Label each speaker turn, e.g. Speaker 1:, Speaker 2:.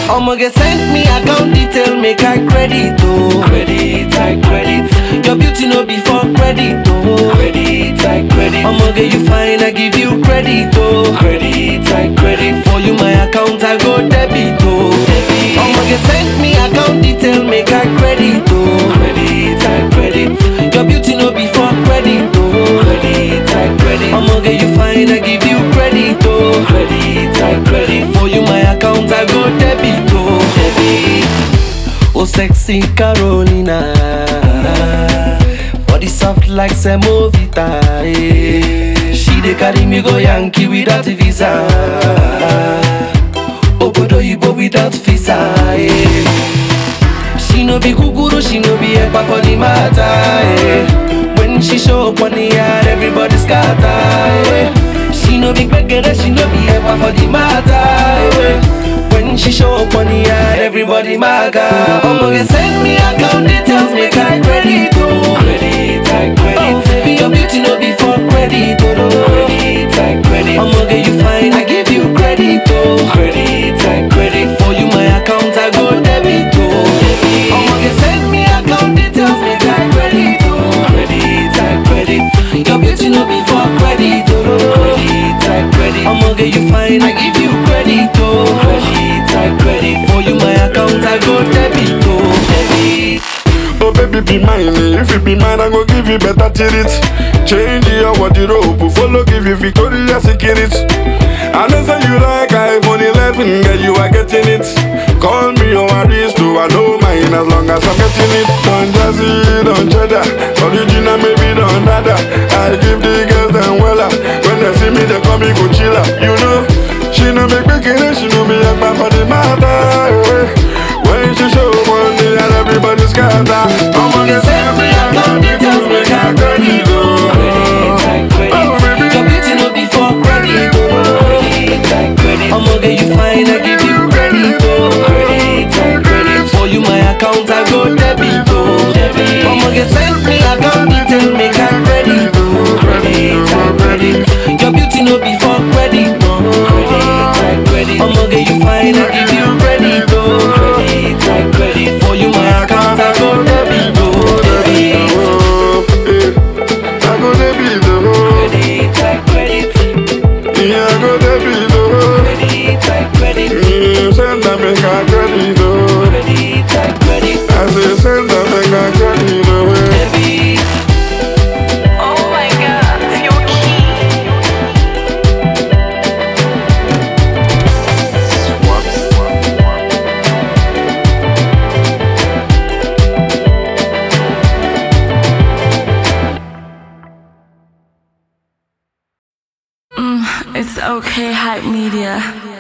Speaker 1: I'ma get send me account detail, make I credit, oh. Credit, I credit. Your beauty no be for credit, oh. Credit, I credit. I'ma get you fine, I give you credit, oh. Credit, I credit. For you my account, I go debit, oh. Debit. I'ma get send me account detail, make I credit, oh. Credit, I credit. Your beauty no be for credit, oh. Credit, I credit. I'ma get you fine, I give you credit, oh. Credit, I credit. For you my account, I go debit, oh. Debit. Oh sexy Carolina Body soft like semovita eh. She dey carry me go Yankee without visa Obodo Ibo without visa eh. She no be guguru, she no be epa for the matter eh. When she show up on the yard, everybody scatter eh. She no be beggar, she no be epa for the matter eh. When she show up on the yard, everybody maga I'ma get send me account details, make I credit oh Credit, I credit Oh baby, your beauty no be for credit oh no. Credit, I credit I'ma get you fine, I give you credit oh Credit, I credit For you my account, I go debit oh I'ma get send me account details, make I credit oh Credit, I credit Your beauty no be for credit oh no. Credit, I credit I'ma get you fine, I give you credit oh Credit, I credit For you my account, I go debit oh Debit
Speaker 2: Oh baby be mine, eh. if you be mine I go give you better treat Change your wardrobe, follow give you Victoria's Secret I know say you like iPhone 11, girl you are getting it Call me your aristo, I know mine as long as I'm getting it Don't jazzy, don't cheddar, original maybe don't nada I give the girls them wella, when they see me they call me Coachella You know, she no make me kidding, she know me a for the matter eh. When she show money and everybody scatter I'ma get
Speaker 1: Send me account details, make I credit oh Credit, I credit
Speaker 2: Oh, baby.
Speaker 1: Your beauty no be for credit oh Credit, I credit I'ma get you fine, I give you credit oh Credit, I credit For you my account, I go debit oh Debit I'ma get send me account details, make I credit oh Credit, I credit Your beauty no be for credit oh Credit, I credit I'ma get you fine, I give you credit oh Credit, I credit For you my account, I go debit oh Debit
Speaker 2: Oh, eh. I go there be the hoe
Speaker 1: Credit, I credit
Speaker 2: Yeah, I go there be the hoe
Speaker 1: Credit, I credit
Speaker 2: Mm, Send them make I credit the hoe
Speaker 1: Credit, I credit
Speaker 2: I say send them make I credit the hoe
Speaker 1: Debit
Speaker 3: Oh my god, you're key. It's okay, hype media.